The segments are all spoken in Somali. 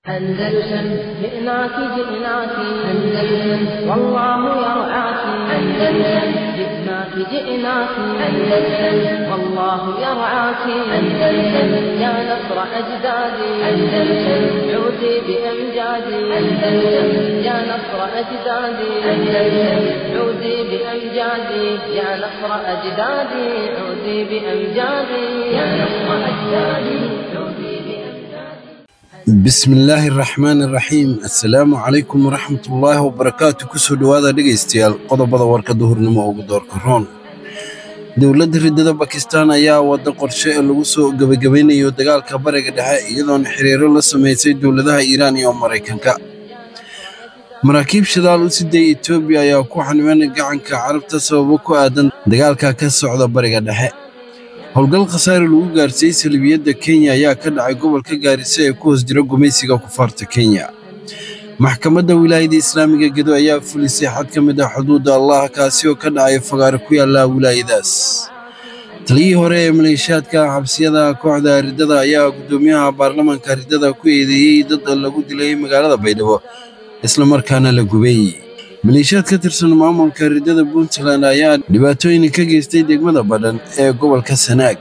أندلسن جئناك جئناك أندلسن والله يرعاك أندلسن جئناك جئناك أندلسن والله يرعاك أندلسن يا نصر أجدادي أندلسن عودي بأمجادي أندلسن يا نصر أجدادي أندلسن عودي بأمجادي يا نصر أجدادي عودي بأمجادي يا نصر أجدادي عودي بأمجادي bismi illaahi araxmaan iraxiim assalaamu calaykum waraxmatullaahi wabarakaatu kusoo dhowaada dhegaystayaal qodobada warka duhurnimo ugu doorka roon dowladda riddada bakistaan ayaa wadda qorshe ee lagu soo gebagabaynayo dagaalka bariga dhexe iyadoona xiriiro la samaysay dowladaha iiraan iyo maraykanka maraakiib shidaal u siday etoobiya ayaa ku xaniban gacanka carabta sababo ku aadan dagaalka ka socda bariga dhexe howlgal khasaare lagu gaarsiiyey salibiyadda kenya ayaa ka dhacay gobolka gaarisa ee ku hoos jira gumaysiga kufaarta kenya maxkamadda wilaayada islaamiga gedo ayaa fulisay xad ka mid ah xuduudda allah kaasi oo ka dhacay fagaare ku yaalla wilaayadaas taliyihii hore ee maleeshiyaadka xabsiyada kooxda riddada ayaa guddoomiyaha baarlamaanka riddada ku eedeeyey dad lagu dilay magaalada baydhabo islamarkaana la gubay maleeshiyaad ka tirsan maamulka riddada puntland ayaa dhibaatooyin ka geystay degmada badhan ee gobolka sanaag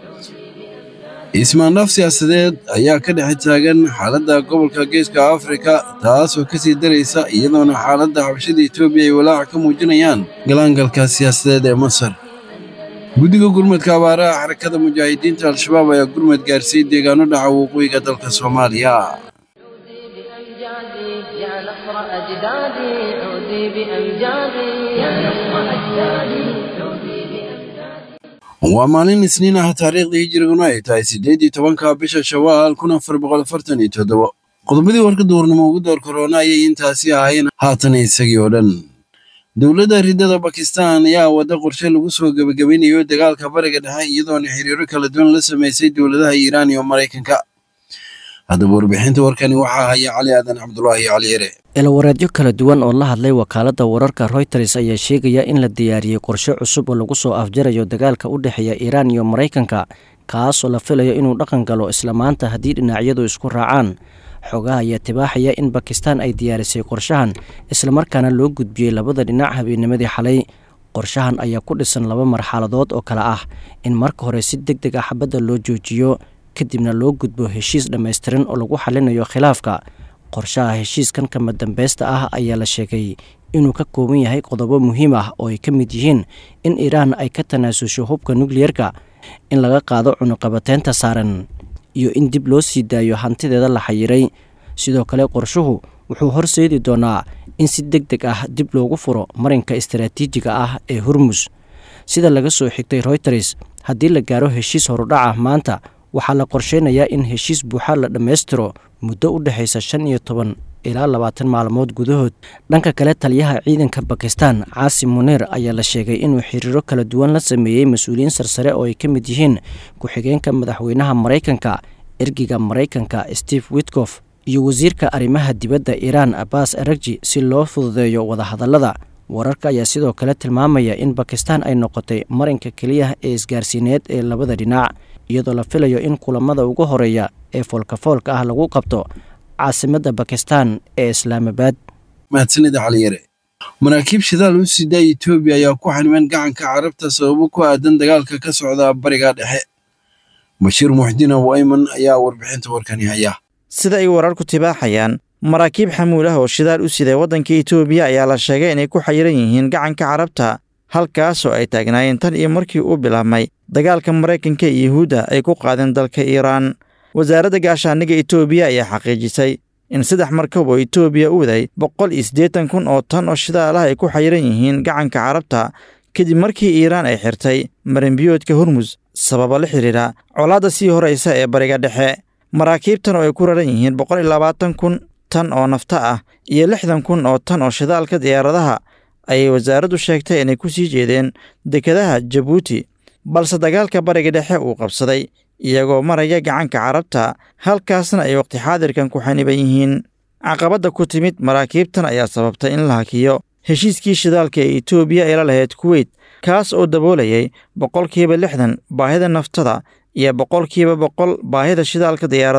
ismaandhaaf siyaasadeed ayaa ka dhex taagan xaaladda gobolka geeska afrika taasoo ka sii daraysa iyadoona xaaladda xabashada etoobiya ay walaaca ka muujinayaan galaangalka siyaasadeed ee masar guddiga gurmadka abaaraha xarakada mujaahidiinta al-shabaab ayaa gurmad gaarsiiyey deegaano dhaca waqooyiga dalka soomaaliya بأمجادي يا نصر أجدادي عودي بأمجادي يا نصر أجدادي عودي بأمجادي waa maalin isniin ah taariikhda hijiriguna ay tahay siddeed iyo tobanka bisha shawaal kun afar boqol afartan iyo toddobo qodobadii warka duurnimo ugu door korona ayay intaasi ahayn haatan isagii oo dhan dowladda riddada bakistaan ayaa wadda qorshe lagu soo gebagabaynayo dagaalka bariga dhexe iyadoona xiriiro kala duwan la samaysay dowladaha iiraan iyo maraykanka haddaba warbixinta warkani waxaa haya cali aadan cabdulaahi cali yare eelawareedyo kala duwan oo la hadlay wakaaladda wararka royters ayaa sheegaya in la diyaariyey qorshe cusub oo lagu soo afjarayo dagaalka u dhexeeya iiraan iyo maraykanka kaasoo la filayo inuu dhaqan galo isla maanta haddii dhinacyadu isku raacaan xogaha ayaa tibaaxaya in bakistaan ay diyaarisay qorshahan islamarkaana loo gudbiyey labada dhinac habeennimadii xalay qorshahan ayaa ku dhisan laba marxaladood oo kale ah in marka hore si deg deg ah xabadda loo joojiyo kadibna loo gudbo heshiis dhammaystiran oo lagu xalinayo khilaafka qorshaha heshiiskan kama dambeysta ah ayaa la sheegay inuu ka kooban yahay qodobo muhiim ah oo ay ka mid yihiin in iiraan ay ka tanaasusho hubka nukliyerka in laga qaado cunuqabateynta saaran iyo in dib loo sii daayo hantideeda la xayiray sidoo kale qorshuhu wuxuu horseedi doonaa in si deg deg ah dib loogu furo marinka istaraatiijiga ah ee hormus sida laga soo xigtay royters haddii la gaaro heshiis horudhaca maanta waxaa la qorsheynayaa in heshiis buuxa la dhammaystiro muddo u dhexaysa shan iyo toban ilaa labaatan maalmood gudahood dhanka kale taliyaha ciidanka bakistan caasim muniir ayaa la sheegay inuu xiriiro kala duwan la sameeyey mas-uuliyiin sarsare oo ay ka mid yihiin ku-xigeenka madaxweynaha maraykanka ergiga maraykanka steve witkof iyo wasiirka arrimaha dibadda iiraan abbas aragji si loo fududeeyo wadahadallada wararka ayaa sidoo kale tilmaamaya in bakistan ay noqotay marinka keliya ee isgaarsiineed ee labada dhinac iyadoo la filayo in kulamada ugu horeeya ee foolkafoolka ah lagu qabto caasimadda bakistan ee islaamabad mahadsanida cali yare maraakiib shidaal u sidaa etoobiya ayaa ku xaniban gacanka carabta sababo ku aadan dagaalka ka socda bariga dhexe bashiir muxdiin abu ayman ayaa warbixinta warkani haya sida ay wararku tibaaxayaan maraakiib xamuul ah oo shidaal u siday waddanka etoobiya ayaa la sheegay inay ku xayiran yihiin gacanka carabta halkaasoo ay taagnaayeen tan iyo markii uu bilaabmay dagaalka maraykanka iyo yuhuudda ay ku qaadeen dalka iiraan wasaaradda gaashaaniga etoobiya ayaa xaqiijisay in saddex markab oo etoobiya u waday boqol iyo siddeetan kun oo tan oo shidaal ah ay ku xayiran yihiin gacanka carabta kadib markii iiraan ay xirtay marinbiyoodka hormus sababa la xidhiidha colaadda sii horaysa ee bariga dhexe maraakiibtan oo ay ku raran yihiin boqol iyo labaatan kun tan oo nafta ah iyo lixdan kun oo tan oo shidaalka diyaaradaha ayay wasaaraddu sheegtay inay ku sii jeedeen dekedaha jabuuti balse dagaalka bariga dhexe uu qabsaday iyagoo maraya gacanka carabta halkaasna ay waqti xaadirkan ku xaniban yihiin caqabadda ku timid maraakiibtan ayaa sababtay in la hakiyo heshiiskii shidaalka ee etoobiya ay la lahayd kuweyt kaas oo daboolayay boqolkiiba lixdan baahida naftada iyo boqolkiiba boqol baahida shidaalka diyaaradaha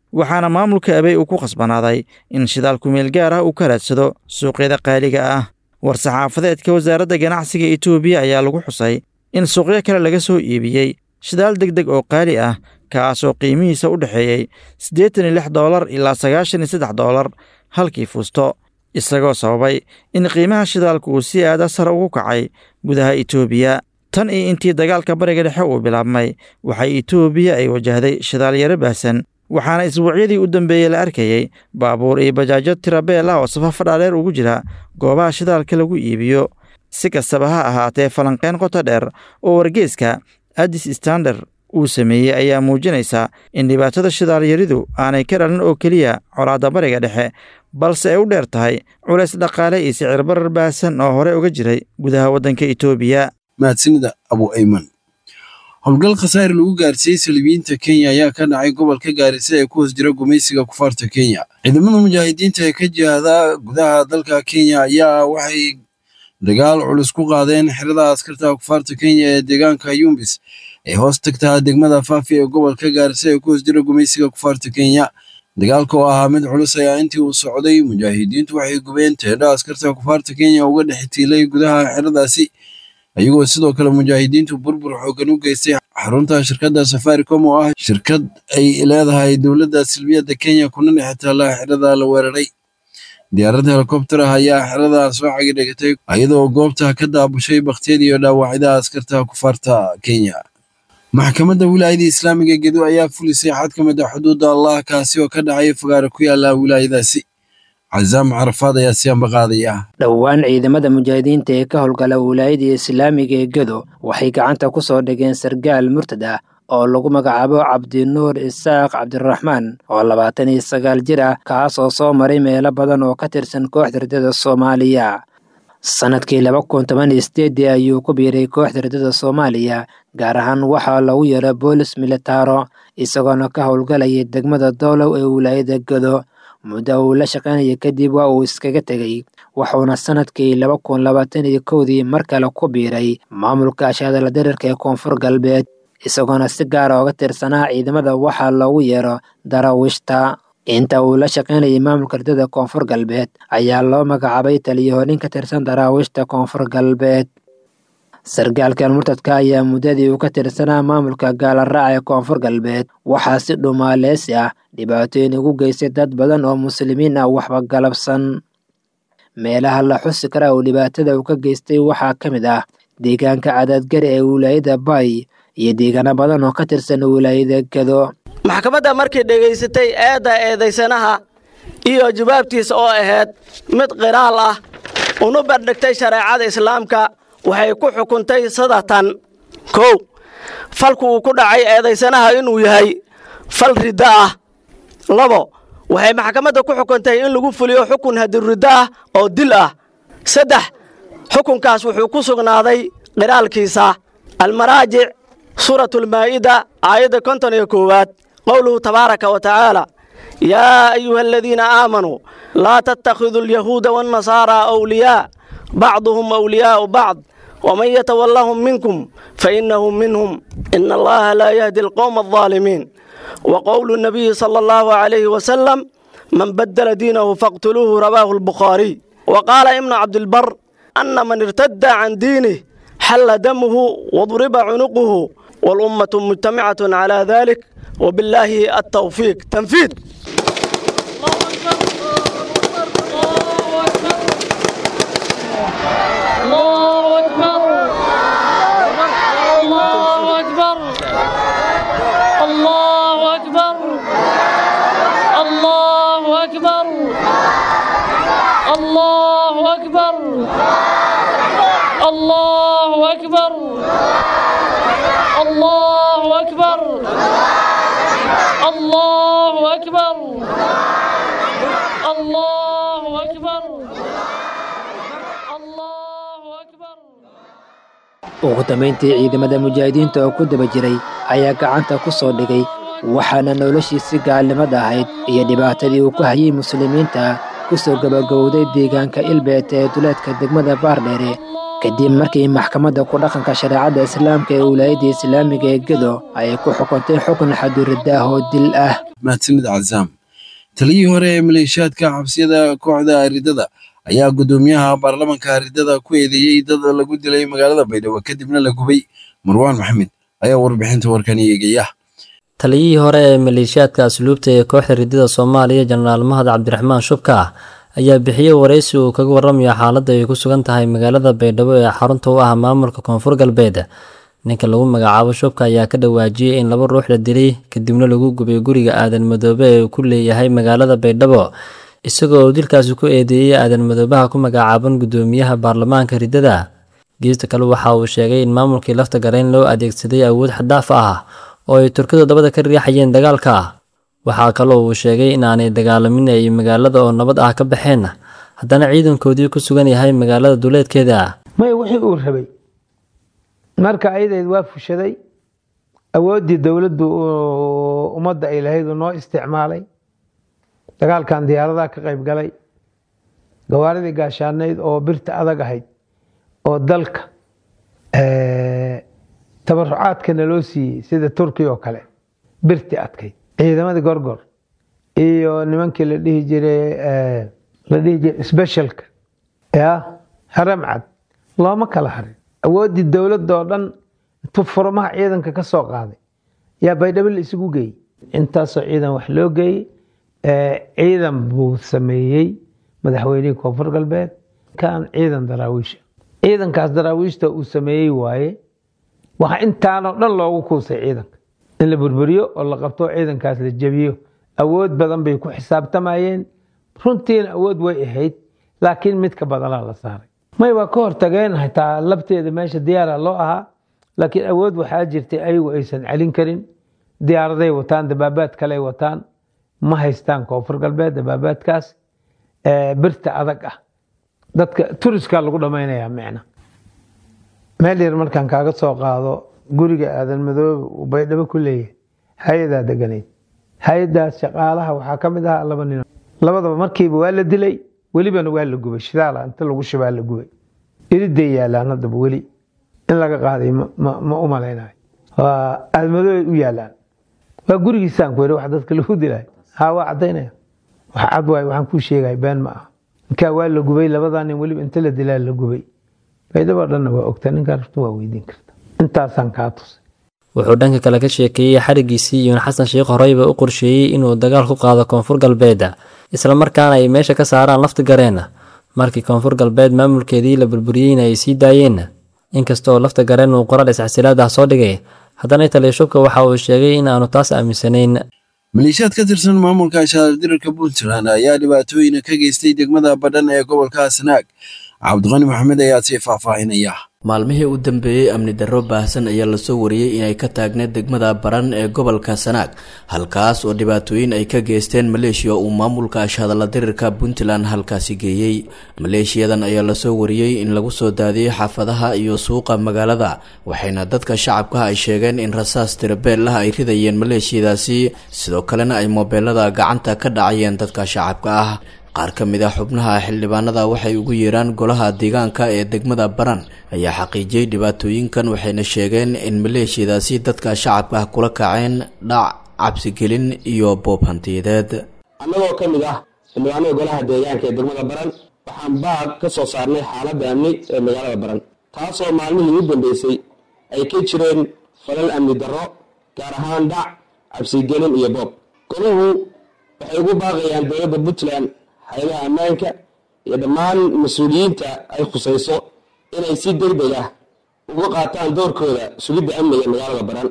waxaana maamulka abey uu ku khasbanaaday in shidaal kumeel gaar ah uu ka raadsado suuqyada qaaliga ah war-saxaafadeedka wasaaradda ganacsiga etoobiya ayaa lagu xusay in suuqyo kale laga soo iibiyey shidaal deg deg oo qaali ah kaasoo qiimihiisa u dhexeeyey siddeetan iyo lix doolar ilaa sagaashan iyo saddex doolar halkii fuusto isagoo sababay in qiimaha shidaalku uu si aada sare ugu kacay gudaha etoobiya tan iyo intii dagaalka bariga dhexe uu bilaabmay waxay etoobiya ay wajahday shidaal yaro baahsan waxaana isbuucyadii u dambeeyey la arkayey baabuur iyo bajaajo tirabeel ah oo safafo dhaadheer ugu jira goobaha shidaalka lagu iibiyo si kastaba ha ahaatee falanqeyn qoto dheer oo wargeeska addis standard uu sameeyey ayaa muujinaysa in dhibaatada shidaalyaridu aanay ka dhalin oo keliya colaadda bariga dhexe balse ay u dheer tahay culays dhaqaale iyo sicir barar baahsan oo hore uga jiray gudaha waddanka etoobiya mahadsanida abu ayman howlgal khasaare lagu gaarsiiyey salibiyiinta kenya ayaa ka dhacay gobolka gaarisa ee ku hoos jira gumaysiga kufaarta kenya ciidamada mujaahidiinta ee ka jihada gudaha dalka kenya ayaa waxay dagaal culus ku qaadeen xerada askarta kufaarta kenya ee deegaanka yumbis ee hoos tagtaa degmada faafi ee gobolka gaarisa ee ku hoos jira gumaysiga kufaarta kenya dagaalka oo ahaa mid culus ayaa intii uu socday mujaahidiintu waxay gubeen teedha askarta kufaarta kenya uga dhex tiilay gudaha xeradaasi iyagoo sidoo kale mujaahidiintu burbur xoogan u geystay xarunta shirkadda safaricom oo ah shirkad ay leedahay dowladda silbiyadda kenya kuna dhex taalla xerada la weeraray diyaaradda helikobter ah ayaa xerada soo cagidhigatay iyadoo goobta ka daabushay baktiyada iyo dhaawacyada askarta kufaarta kenya maxkamadda wilaayada islaamiga gedo ayaa fulisay xad ka mid a xuduudda allah kaasi oo ka dhacay fagaare ku yaala wilaayadaasi cazaam carafaad ayaa siyaanba qaadaya dhowaan ciidamada mujaahidiinta ee ka howlgala wilaayada islaamiga ee gedo waxay gacanta ku soo dhigeen sargaal murtad ah oo lagu magacaabo cabdinuur isaaq cabdiraxmaan oo labaatan iyo sagaal jir ah kaasoo soo maray meelo badan oo ka tirsan kooxda ridada soomaaliya sanadkii laba kun toban iyo sideedii ayuu ku biiray kooxda ridada soomaaliya gaar ahaan waxaa lagu yeero boolis militaro isagoona ka howlgalayay degmada doolow ee wilaayada gedo muddo uu la shaqaynaya kadib waa uu iskaga tegey wuxuuna sanadkii laba kun labaatan iyo kowdii mar kale ku biiray maamulka ashaadala darirka ee koonfur galbeed isagoona si gaara oga tirsanaa ciidamada waxaa loogu yeero daraawishta inta uu la shaqaynayay maamulka ridada koonfur galbeed ayaa loo magacaabay taliyahorin ka tirsan daraawishta koonfur galbeed sargaalkan murtadka ayaa muddadii uu ka tirsanaa maamulka gaalaraaca ee koonfur galbeed waxaa si dhumaaleysi ah dhibaatooyin ugu geystay dad badan oo muslimiin ah waxba galabsan meelaha la xusi kara uu dhibaatada uu ka geystay waxaa ka mid ah deegaanka cadaadgari ee wilaayada bay iyo deegaano badan oo ka tirsan wilaayada gedo maxkamadda markay dhegaysatay eedda eedaysanaha iyo jawaabtiisa oo ahayd mid qiraal ah una bardhigtay shareecada islaamka waxay ku xukuntay sadatan kow falku uu ku dhacay eedaysanaha inuu yahay fal riddo ah labo waxay maxkamadda ku xukuntay in lagu fuliyo xukun hadirriddo ah oo dil ah saddex xukunkaas wuxuu ku sugnaaday qiraalkiisa almaraajic suuratulmaa'ida aayadda konton iyo koowaad qowluhu tabaaraka wa tacaala yaa ayuha aladiina aamanuu laa tattakhiduu alyahuuda waannasaaraa awliyaa bacduhum awliyaa'u bacd waman yatawallahum minkum fainnahu minhum ina allaha laa yahdi alqowma aldaalimiin wa qowlu nabiyi sala allahu calayhi wasalam man baddala diinahu faqtuluuhu rawaahu albukhaariy wa qaala ibnu cabdilbar ana man irtadda can diinih xalla damuhu wadriba cunuquhu walummatu mujtamicatun calaa dalik wabillaahi altawfiiq tanfiid ugu dambayntii ciidamada mujaahidiinta oo ku daba jiray ayaa gacanta ku soo dhigay waxaana noloshiisi gaalnimada ahayd iyo dhibaatadii uu ku hayay muslimiinta ku soo gabagabowday deegaanka ilbeet ee duleedka degmada baardheere kadib markii maxkamadda ku dhaqanka shareecadda islaamka ee wilaayadda islaamiga ee gedo ay ku xukuntay xukun xaduridda ah oo dil ah mahadsanid cazaam taliyii hore ee maleeshiyaadka xabsiyada kooxda ridada ayaa guddoomiyaha baarlamanka ridada ku eedeeyey dad lagu dilay magaalada baydhabo kadibna la gubay marwaan maxamed ayaa warbixinta warkani eegaya taliyihii hore ee maleeshiyaadka asluubta ee kooxda ridada soomaaliya jenaraal mahad cabdiraxmaan shubka ayaa bixiyey waraysi uu kaga warramaya xaaladda ay ku sugan tahay magaalada baydhabo ee xarunta u ah maamulka koonfur galbeed ninka lagu magacaabo shubka ayaa ka dhawaajiyey in laba ruux la dilay kadibna lagu gubay guriga aadan madoobe ee uu ku leeyahay magaalada baydhabo isagoo uu dilkaasi ku eedeeyey aadan madoobaha ku magacaaban guddoomiyaha baarlamaanka ridada geesta kale waxa uu sheegay in maamulkii lafta garayn loo adeegsaday awood xadaaf ah oo ay turkidu dabada ka riixayeen dagaalka waxaa kaloo uu sheegay in aanay dagaalamin ay magaalada oo nabad ah ka baxeen haddana ciidankoodii ku sugan yahay magaalada duleedkeeda may wixii uu rabay marka ayadeed waa fushaday awooddii dowladdu ummadda ay lahayd uu noo isticmaalay dagaalkan diyaaradaha ka qayb galay gawaaridii gaashaanayd oo birta adag ahayd oo dalka tabarucaadkana loo siiyey sida turkiya oo kale birti adkayd ciidamadii gorgor iyo nimankii la dhihi jiray la dhihi jiray specialka ya haramcad looma kala harin awooddii dowladda oo dhan intuu furmaha ciidanka ka soo qaaday yaa baydhabo la isugu geeyey intaasoo ciidan wax loo geeyey ciidan buu sameeyey madaxweynihii koonfur galbeed kan ciidan daraawiisha ciidankaas daraawiishta uu sameeyey waaye waxaa intaanoo dhan loogu kuusay ciidanka in la burburiyo oo la qabto ciidankaas la jebiyo awood badan bay ku xisaabtamayeen runtiina awood way ahayd laakiin mid ka badanaa la saaray may waa ka hortageen xitaa labteeda meesha diyaara loo ahaa laakiin awood waxaa jirtay ayagu aysan celin karin diyaaraday wataan dabaabaad kaley wataan ma haystaan koonfur galbeed dabaabaadkaas birta adag ah dadka turiskaa lagu dhammaynayaa micna meel yar markaan kaaga soo qaado guriga aadan madoobe uu baydhabo ku leeyahay hay-adaa deganayd hay-adaas shaqaalaha waxaa ka mid ahaa laba nin labadaba markiiba waa la dilay welibana waa la gubay shidaala inta lagu shibaa la gubay iriday yaalaan haddaba weli in laga qaaday ma u malaynayo waa aadan madoobe u yaalaan waa gurigiisaan ku yiri wax dadka lagu dilay haa waa caddaynaya wax cad waay waxaan kuu sheegaya been ma aha ninkaa waa la gubay labadaa nin weliba inta la dilaa la gubay baydhabo dhanna waa ogta ninkaa rabto waa weydiin karta intaasaan kaa tusay wuxuu dhanka kale ka sheekeeyey xarigiisii iyuun xasan sheekh horeyba u qorsheeyey inuu dagaal ku qaado koonfur galbeed islamarkaana ay meesha ka saaraan lafti gareen markii koonfur galbeed maamulkeedii la burburiyeyna ay sii daayeen inkasta oo lafta gareen uu qoraal isxasilaad ah soo dhigay haddana taliyashubka waxa uu sheegay in aanu taas aaminsanayn maleeshiyaad ka tirsan maamulka shaardirarka puntland ayaa dhibaatooyin ka geystay degmada badhan ee gobolka sanaag cabdiqani maxamed ayaa sii faahfaahinaya maalmihii u dambeeyey amni darro baahsan ayaa lasoo wariyey inay ka taagneed degmada baran ee gobolka sanaag halkaas oo dhibaatooyin ay ka geysteen maleeshiya uu maamulka ashhadalla dirirka puntland halkaasi geeyey maleeshiyadan ayaa lasoo wariyey in lagu soo daadiyey xaafadaha iyo suuqa magaalada waxayna dadka shacabka ay sheegeen in rasaas tirabeel ah ay ridayeen maleeshiyadaasi sidoo kalena ay moobeelada gacanta ka dhacayeen dadka shacabka ah qaar ka mid ah xubnaha xildhibaanada waxay ugu yeeraan golaha deegaanka ee degmada baran ayaa xaqiijiyey dhibaatooyinkan waxayna sheegeen in maleeshiyadaasi dadka shacabka ah kula kaceen dhac cabsigelin iyo boob hantiyadeed annagoo ka mid ah xildhibaanada golaha deegaanka ee degmada baran waxaan baaq ka soo saarnay xaaladda amni ee magaalada baran taasoo maalmihii u dambeysay ay ka jireen falal amni darro gaar ahaan dhac cabsigelin iyo boob goluhu waxay ugu baaqayaan dowladda puntland hay-adaha ammaanka iyo dhammaan mas-uuliyiinta ay khusayso inay si degdeg ah uga qaataan doorkooda sugidda amniga magaalada baran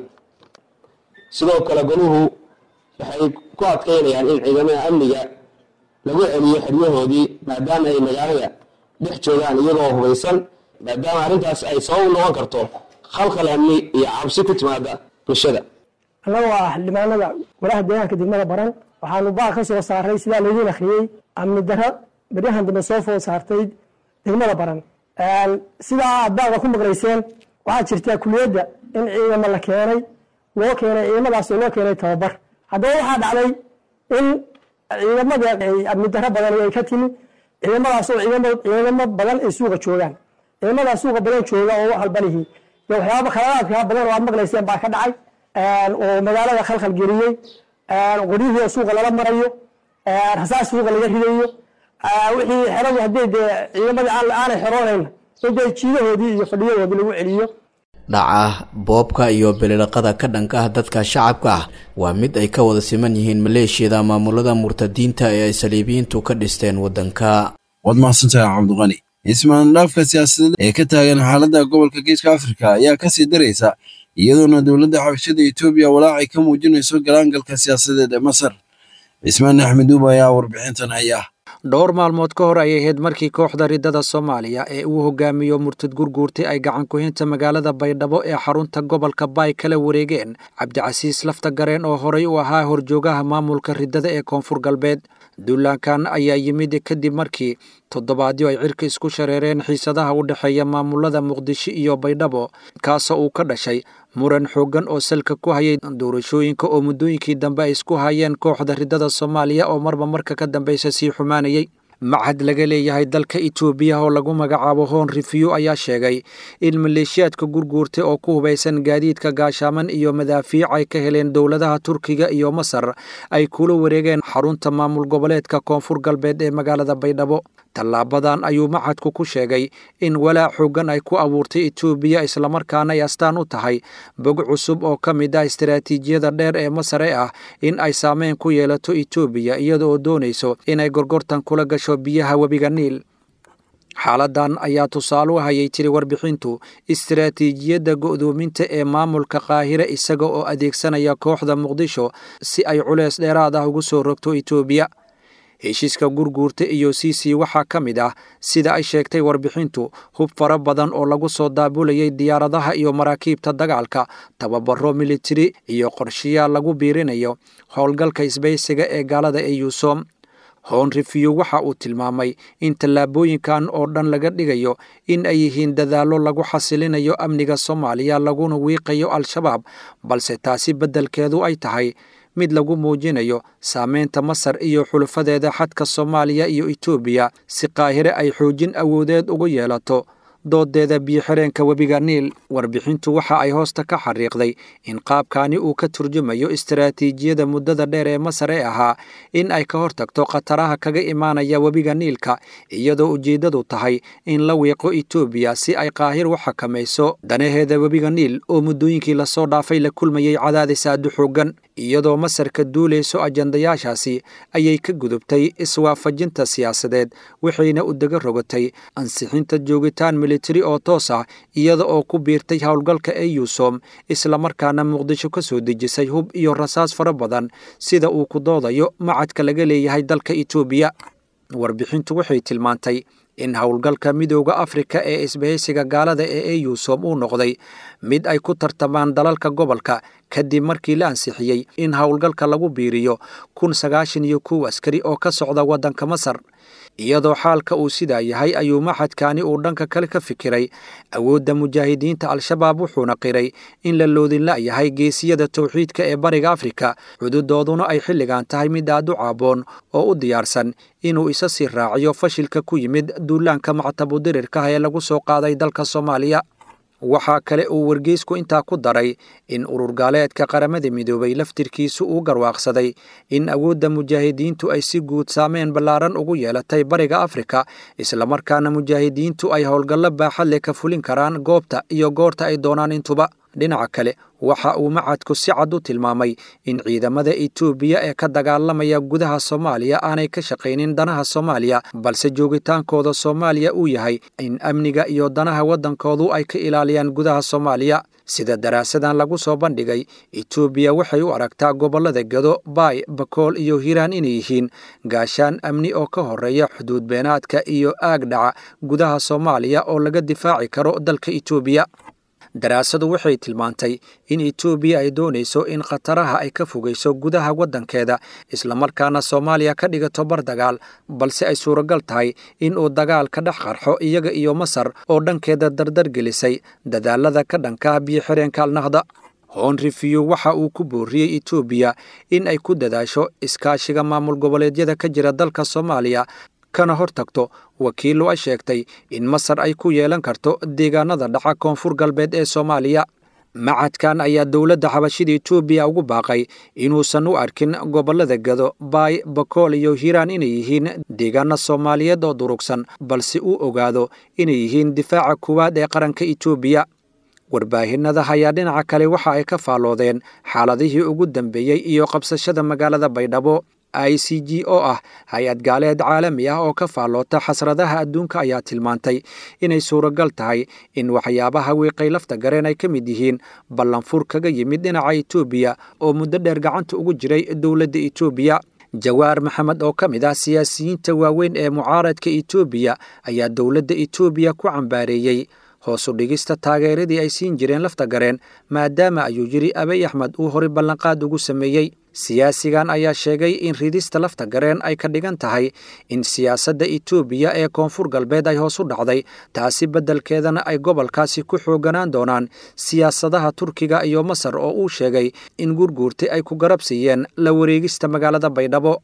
sidoo kale goluhu waxay ku adkaynayaan in ciidamada amniga lagu celiyo xeryahoodii maadaama ay magaalada dhex joogaan iyagoo hubaysan maadaama arrintaas ay sabab noqon karto khalkhal amni iyo cabsi ku timaada bulshada annagoo ah xildhibaanada golaha deegaanka degmada baran waxaanu baaq ka soo saaray sidaa laydiin akhriyey amni daro beryahan dambe soo food saartay degmada baran sidaa aad baaqa ku maqlayseen waxaa jirtaa kuliyadda in ciidamo la keenay loo keenay ciidamadaas oo loo keenay tababar haddaba waxaa dhacday in ciidamada amni daro badan ay ka timi ciidamadaas oo ciidamo badan ay suuqa joogaan ciidamada suuqa badan jooga oo wax walba lihi iyo waxyaaba khaladaadka badan oo aad maqlayseen baa ka dhacay oo magaalada khalkhal geliyey qoryihii suuqa lala marayo rasaas suuqa laga ridayo wixii xeradu haddii dee ciidamadii aanay xeroonayn in dee jiidahoodii iyo fadhiyadoodii lagu celiyo dhaca boobka iyo bililaqada ka dhanka ah dadka shacabka ah waa mid ay ka wada siman yihiin maleeshiyada maamulada murtadiinta ee ay saliibiyiintu ka dhisteen waddanka waad mahadsantahay cabdiqani ismaandhaafka siyaasadeed ee ka taagan xaaladda gobolka geeska afrika ayaa kasii daraysa iyadoona dowladda xabashada etoobiya walaacay ka muujinayso galaangalka siyaasadeed ee masar cismaan axmed uub ayaa warbixintan haya dhowr maalmood ka hor ayay ahayd markii kooxda riddada soomaaliya ee uu hogaamiyo murtad gurguurtay ay gacan ku-hinta magaalada baydhabo ee xarunta gobolka baay kala wareegeen cabdicasiis lafta gareen oo horey u ahaa horjoogaha maamulka riddada ee koonfur galbeed duulaankan ayaa yimid kadib markii toddobaadyo ay cirka isku shareereen xiisadaha u dhexeeya maamulada muqdisho iyo baydhabo kaasoo uu ka dhashay muran xooggan oo salka ku hayay doorashooyinka oo muddooyinkii dambe ay isku hayeen kooxda riddada soomaaliya oo marba marka ka dambeysa sii xumaanayay machad laga leeyahay dalka itoobiya oo lagu magacaabo hoon rifiyo ayaa sheegay in maleeshiyaadka gurguurtay oo ku hubaysan gaadiidka gaashaaman iyo madaafiic ay ka heleen dowladaha turkiga iyo masar ay kula wareegeen xarunta maamul goboleedka koonfur galbeed ee magaalada baydhabo tallaabadan ayuu machadku ku sheegay in walaac xoogan ay ku abuurtay etoobiya islamarkaana ay astaan u tahay bog cusub oo ka mid ah istaraatiijiyada dheer ee masar ee ah in ay saameyn ku yeelato etoobiya iyada oo doonayso inay gorgortan kula gasho biyaha webiga niil xaaladan ayaa tusaale u hayay tiri warbixintu istaraatiijiyadda go'doominta ee maamulka qaahire isaga oo adeegsanaya kooxda muqdisho si ay culeys dheeraad ah ugu soo rogto etoobiya heshiiska gurguurta iyo cc waxaa ka mid ah sida ay sheegtay warbixintu hub fara badan oo lagu soo daabulayay diyaaradaha iyo maraakiibta dagaalka tababaro militari iyo qorshayaal lagu biirinayo howlgalka isbaysiga ee gaalada ee yuusom hoon rifiyo waxa uu tilmaamay in tallaabooyinkan oo dhan laga dhigayo in ay yihiin dadaallo lagu xasilinayo amniga soomaaliya laguna wiiqayo al-shabaab balse taasi beddelkeedu ay tahay mid lagu muujinayo saameynta masar iyo xulufadeeda xadka soomaaliya iyo etoobiya si qaahire ay xoojin awoodeed ugu yeelato doodeeda biyo-xireenka webiga niil warbixintu waxa ay hoosta ka xariiqday in qaabkani uu ka turjumayo istaraatiijiyada muddada dheer ee masar ee ahaa in ay ka hortagto khataraha kaga imaanaya webiga niilka iyadoo ujeeddadu tahay in la wiiqo etoobiya si ay qaahir u xakamayso danaheeda webiga niil oo muddooyinkii lasoo dhaafay la kulmayay cadaadis aadu xoogan iyadoo masarka duulayso ajandayaashaasi ayay ka gudubtay iswaafajinta siyaasadeed waxayna u daga rogatay ansixinta joogitaan militari oo toos ah iyada oo ku biirtay howlgalka eyusom islamarkaana muqdisho ka soo dejisay hub iyo rasaas fara badan sida uu ku doodayo macadka laga leeyahay dalka etoobiya warbixintu waxay tilmaantay in howlgalka midooda afrika ee isbahaysiga gaalada ee eyusom uu noqday mid ay ku tartamaan dalalka gobolka kadib markii la ansixiyey in howlgalka lagu biiriyo kun sagaashan iyo kow askari oo ka socda waddanka masar iyadoo xaalka uu sidaa yahay ayuu maxadkani uu dhanka kale ka fikiray awoodda mujaahidiinta al-shabaab wuxuuna qiray in la loodin la'yahay geesiyada towxiidka ee bariga afrika xuduudooduna ay xilligan tahay mid aad u caaboon oo u diyaarsan inuu isa sii raaciyo fashilka ku yimid duulaanka mactabudirirkaha ee lagu soo qaaday dalka soomaaliya waxaa kale uu wargeysku intaa ku daray in urur gaaleedka qaramada midoobay laftirkiisu uu garwaaqsaday in awoodda mujaahidiintu ay si guud saameyn ballaaran ugu yeelatay bariga afrika islamarkaana mujaahidiintu ay howlgallo baaxad leh ka fulin karaan goobta iyo goorta ay doonaan intuba dhinaca kale waxa uu macadku si cad u tilmaamay in ciidamada etoobiya ee ka dagaalamaya gudaha soomaaliya aanay ka shaqaynin danaha soomaaliya balse joogitaankooda soomaaliya uu yahay in amniga iyo danaha waddankoodu ay ka ilaaliyaan gudaha soomaaliya sida daraasadan lagu soo bandhigay etoobiya waxay u aragtaa gobollada gedo baay bakool iyo hiiraan inay yihiin gaashaan amni oo ka horreeya xuduud beenaadka iyo aag dhaca gudaha soomaaliya oo laga difaaci karo dalka etoobiya daraasadu waxay tilmaantay in etoobiya ay doonayso in khataraha ay ka fogayso gudaha waddankeeda islamarkaana soomaaliya ka dhigato bar dagaal balse ay suuragal tahay in uu dagaal ka dhex qarxo iyaga iyo masar oo dhankeeda dardar gelisay dadaalada ka dhanka biyo-xireenka alnahda hoon rifiyo waxa uu ku booriyey etoobiya in ay ku dadaasho iskaashiga maamul goboleedyada ka jira dalka soomaaliya kana hor tagto wakiillo ay sheegtay in masar ay ku yeelan karto deegaanada dhaca koonfur galbeed ee soomaaliya macadkan ayaa dowladda xabashida etoobiya ugu baaqay inuusan u arkin gobollada gado baay bakool iyo hiiraan inay yihiin deegaana soomaaliyeed oo durugsan balse uu ogaado inay yihiin difaaca kuwaad ee qaranka etoobiya warbaahinada ayaa dhinaca kale waxa ay ka faalloodeen xaaladihii ugu dambeeyey iyo qabsashada magaalada baydhabo i c g oo ah hay-ad gaaleed caalami ah oo ka faalloota xasradaha adduunka ayaa tilmaantay inay suuragal tahay in waxyaabaha wiiqay lafta gareen ay ka mid yihiin ballanfur kaga yimid dhinaca etoobiya oo muddo dheer gacanta ugu jiray dowladda etoobiya jawaar maxamed oo ka mid ah siyaasiyiinta waaweyn ee mucaaradka etoobiya ayaa dowladda etoobiya ku cambaareeyey hoosu dhigista taageeradii ay siin jireen lafta gareen maadaama ayuu yidhi abay axmed uu horay ballanqaad ugu sameeyey siyaasigan ayaa sheegay in ridista lafta gareen ay ka dhigan tahay in siyaasadda etoobiya ee koonfur galbeed ay hoos u dhacday taasi beddelkeedana ay gobolkaasi ku xooganaan doonaan siyaasadaha turkiga iyo masar oo uu sheegay in gurguurtay ay ku garabsiiyeen la wareegista magaalada baydhabo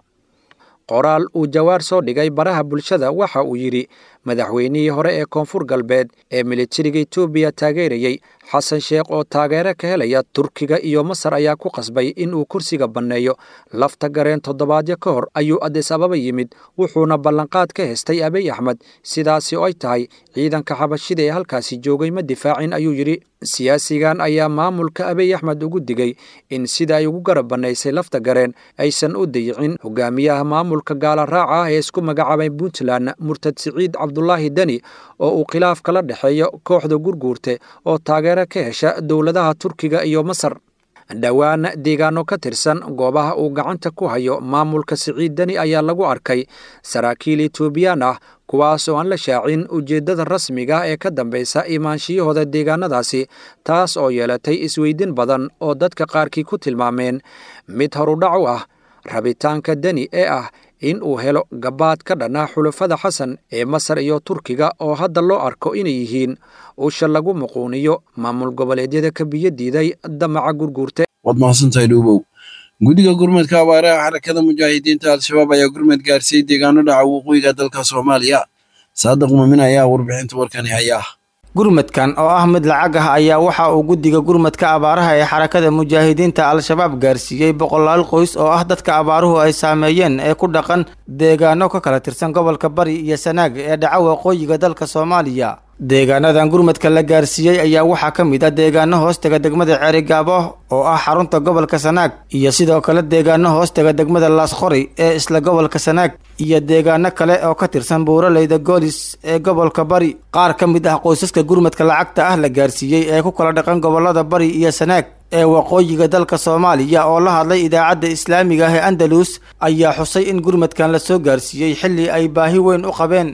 qoraal uu jawaar soo dhigay baraha bulshada waxa uu yidhi madaxweynihii hore ee koonfur galbeed ee militariga etoobiya taageerayey xasan sheekh oo taageero ka helaya turkiga iyo masar ayaa ku qasbay in uu kursiga banneeyo lafta gareen toddobaadyo ka hor ayuu adis ababa yimid wuxuuna ballanqaad ka hestay abiy axmed sidaasi oo ay tahay ciidanka xabashida ee halkaasi joogay ma difaacin ayuu yidhi siyaasigan ayaa maamulka abiy axmed ugu digay in sida ay ugu garab bannaysay lafta gareen aysan u dayicin hogaamiyaha maamulka gaala raaca ah ee isku magacaabay puntland murtad siciid cabdulaahi deni oo uu khilaaf kala dhexeeyo kooxda gurguurte oo taageero ka hesha dowladaha turkiga iyo masar dhowaan deegaano ka tirsan goobaha uu gacanta ku hayo maamulka siciid deni ayaa lagu arkay saraakiil etoobiyaan ah kuwaas oo aan la shaacin ujeeddada rasmiga ee ka dambaysa imaanshiyahooda deegaanadaasi taas oo yeelatay isweydin badan oo dadka qaarkii ku tilmaameen mid horudhac u ah rabitaanka deni ee ah in uu helo gabaad ka dhanaa xulafada xasan ee masar iyo turkiga oo hadda loo arko inay yihiin usha lagu muquuniyo maamul goboleedyada ka biyo diiday damaca gurguurte waad mahadsantahay dhuubow guddiga gurmadka abaaraha xarakada mujaahidiinta al-shabaab ayaa gurmad gaarsiiyey deegaano dhaca waqooyiga dalka soomaaliya saadiq muumin ayaa warbixinta warkani hayaa gurmadkan oo ah mid lacag ah ayaa waxa uu guddiga gurmadka abaaraha ee xarakada mujaahidiinta al-shabaab gaarsiiyey boqolaal qoys oo ah dadka abaaruhu ay saameeyeen ee ku dhaqan deegaano ka kala tirsan gobolka bari iyo sanaag ee dhaca waqooyiga dalka soomaaliya deegaanadan gurmadka la gaarsiiyey ayaa waxaa ka mid ah deegaano hoostega degmada ceerigaabo oo ah xarunta gobolka sanaag iyo sidoo kale deegaano hoostega degmada laasqori ee isla gobolka sanaag iyo deegaano kale oo ka tirsan buuraleyda goolis ee gobolka bari qaar ka mid ah qoysaska gurmadka lacagta ah la gaarsiiyey ee ku kala dhaqan gobolada bari iyo sanaag ee waqooyiga dalka soomaaliya oo la hadlay idaacadda islaamiga ah ee andalus ayaa xusay in gurmadkan la soo gaarsiiyey xilli ay baahi weyn u qabeen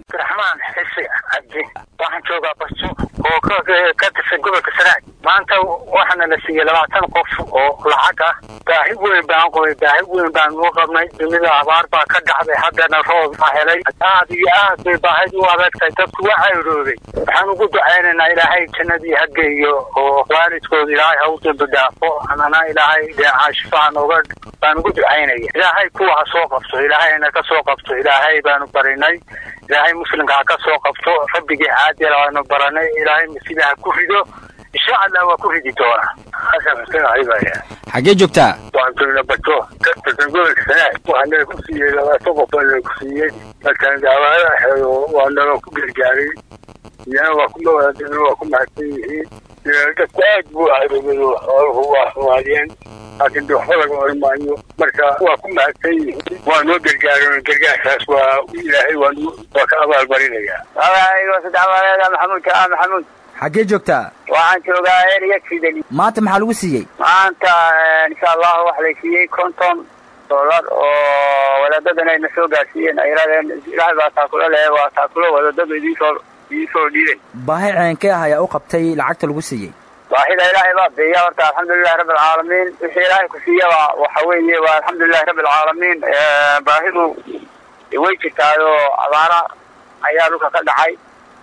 waxaan joogaa basto oo ka tirsan gobolka sanaag maanta waxaana la siiyey labaatan qof oo lacag ah baahi weyn baan qabay baahi weyn baan u qabnay dunida abaar baa ka dhacday haddana roob baa helay aad iyo aad bay baahid u adagtahay dadku waa cayroobay waxaan ugu ducaynaynaa ilaahay jannadii ha geeyo oo waalidkooda ilaahay ha u dambi dhaafo anana ilaahay deecaashifaan oga baan ugu ducaynaya ilaahay kuwa ha soo qabto ilaahayna ka soo qabto ilaahay baanu barinay ilaahay muslimka ha ka soo qabto rabbigii caadila waanu baranay ilaahay masida ha ku rido insha allah waa ku ridi doona xasan xuseen ayibaya xaggee joogtaa waxaan joogna bato ka tirsan gobolka sanaag waxaa naga ku siiyey labaatan qof baa naga ku siiyey markaan daawaada xeedo waa naga ku gargaaray iyana waa ku mawaadina waa ku mahadsan yihiin dadku aad buu ahaybado xooluhu waa xumaadeen laakiin de waxba laga oran maayo marka waa ku mahadsan yihiin waa noo gargaaran gargaarkaas waa ilaahay waa waa ka abaalmarinaya magacayga sadexmaleeda maxamuud kaa maxamuud xaggee joogtaa waxaan joogaa eriya sidali maanta maxaa lagu siiyey maanta insha allahu waxa lay siiyey konton dollar oo wadaadadan ayna soo gaarsiiyeen ay yidhahdeen ilaahay baa taakulo leh waa taakulo wadaadadu idinsoo idinsoo dhiiben baahi ceenkee ah ayaa u qabtay lacagta lagu siiyey baahida ilaahay baa biiya horta alxamdulilahi rabbi alcaalamiin wixii ilaahay ku siiyaba waxa weeye waa alxamdulilahi rabbi alcaalamiin baahidu way jirtaayoo abaara ayaa dhulka ka dhacay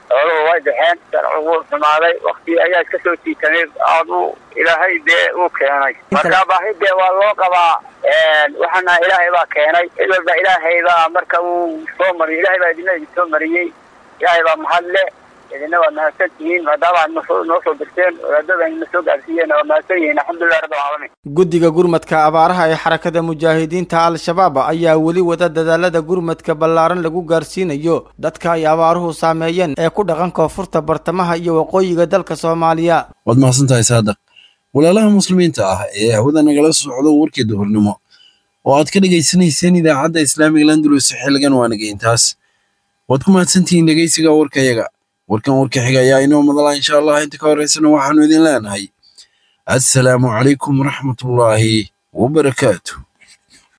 xooluhu way baxeen sharcigu wuu xumaaday wakti ayaa iska soo jiitamay aad u ilaahay dee uu keenay marka baahi dee waa loo qabaa waxaana ilaahay baa keenay cid walba ilaahay baa marka uu soo mariyay ilaahay baa idina idin soo mariyey ilaahay baa mahad le idina waa mahadsan tihiin maadaama aad nosoo noo soo dirteen wadaadada na soo gaarsiiyeen waa mahadsan yihiin alxamdulilah rabbil caalamiin guddiga gurmadka abaaraha ee xarakada mujaahidiinta al-shabaab ayaa weli wada dadaalada gurmadka ballaaran lagu gaarsiinayo dadka ay abaaruhu saameeyeen ee ku dhaqan koonfurta bartamaha iyo waqooyiga dalka soomaaliya waad mahadsantahay saadaq walaalaha muslimiinta ah ee hawada nagala socdo warkii duhurnimo oo aad ka dhegaysanayseen idaacadda islaamiga landulus xilligan waa nageyntaas waad ku mahadsantihiin dhegeysiga warkayaga warkan warka xiga ayaa inoo madala insha allah inta ka horeysana waxaanu idin leenahay assalaamu calaykum waraxmatullaahi wabarakaatu